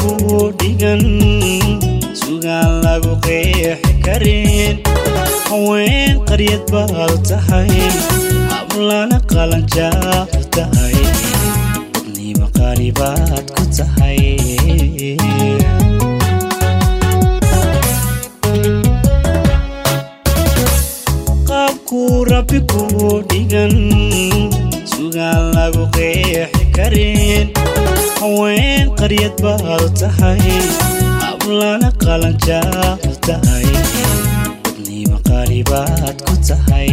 ku dhigan sugaan lagu qeexi karin haween qaryad baad tahay hablana qalanjaad tahay dadnima qaali baad ku tahay qaabkuu rabbi ku dhigan sugaan lagu qeexi karin haween qaryad baad tahay hablana qalanjaad tahay dadnima qaali baad ku tahay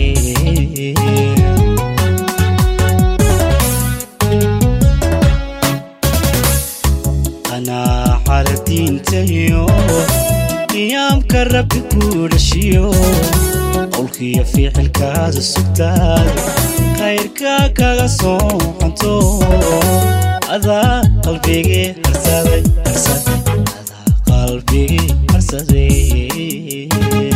qanaaxada diintayo qiyaamka rabbi ku dhashiyo qowlkiyo ficilkaada sugtaada khayrka kaga soo xanto adaa qalbigii harsaday harsaday adaa qalbigii harsaday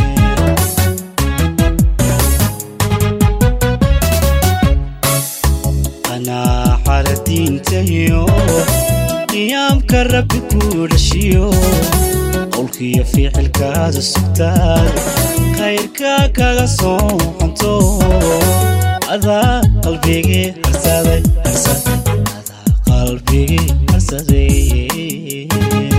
qanaaxada diintayo qiyaamka rabbi ku dhashiyo qowlkiyo ficilkaada sugtaada khayrka kaga soo xanto adaa qalbigii harsaday harsaday adaa qalbigii harsaday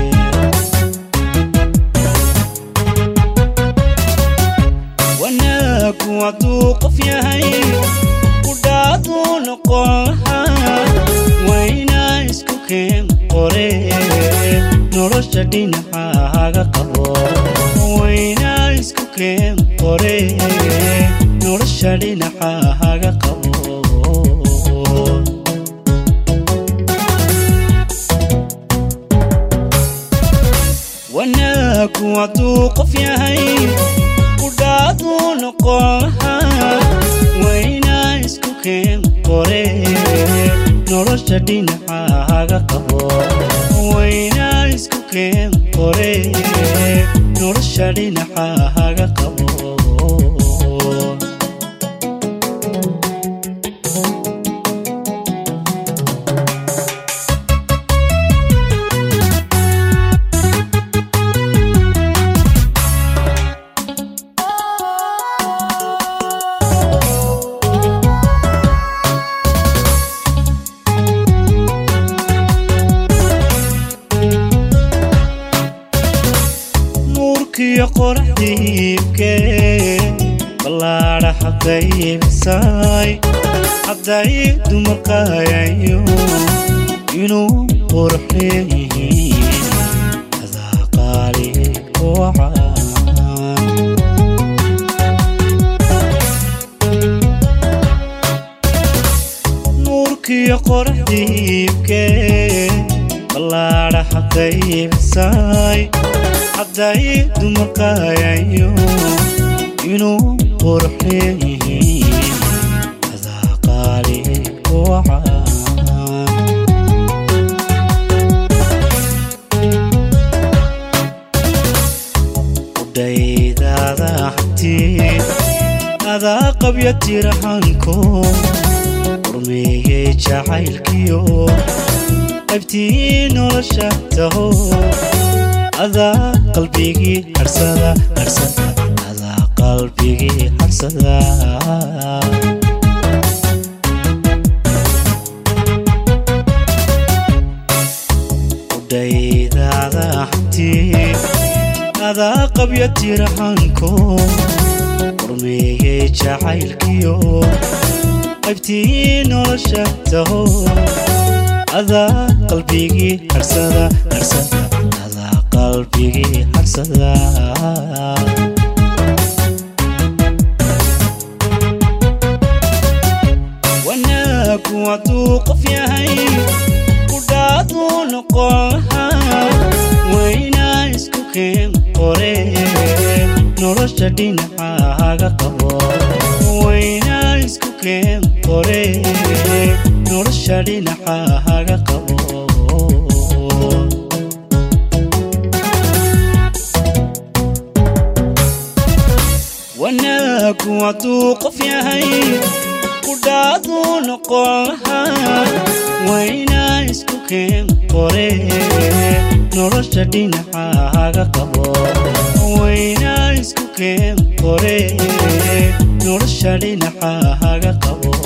wanaagu hadduu qof yahay kudhaaduu noqon lahaa waynaa isku keen qore nolosha dhinacaga qabo waynaa isku keen qore nolosha dhinacaga qabo wanaagu hadduu qof yahay kudhaaduu noqon lahaa waynaa isku keen qore nolosha dhinacaga qabo waynaa isku keen qore nolosha dhinacaga qabo nuurkiyo qoraxdiibke ballaadha xaqaybisay hadday dumarqayayo inuu qurux leeyihiin adaa qaali wacaan nuurkiyo qoraxdiibke ballaadha xaqaybisay hadday dumarqayayo inuu qurux leeyihiin adaa qaali wacaan udhaydaada xabtiin adaa qabya tirahanko urmeeyey jacaylkiyo qaybtii nolosha taho adaa qalbigii harsada harsada adaa qalbigii harsada udhaydaada xabtiin adaa qabya tirahanko urmeeyey jacaylkiyo qaybtii nolosha taho adaa qalbigii harsada harsada adaa qalbigii harsada wanaagu hadduu qof yahay kudhaaduu noqon lahaa waynaa isku keen qore nolosha dhinacaga qabo waynaa isku keen qore nolosha dhinacaga qabo wanaagu hadduu qof yahay kudhaaduu noqon lahaa waynaa isku keen qore nolosha dhinacaaga qabo waynaa isku keen qore nolosha dhinacaaga qabo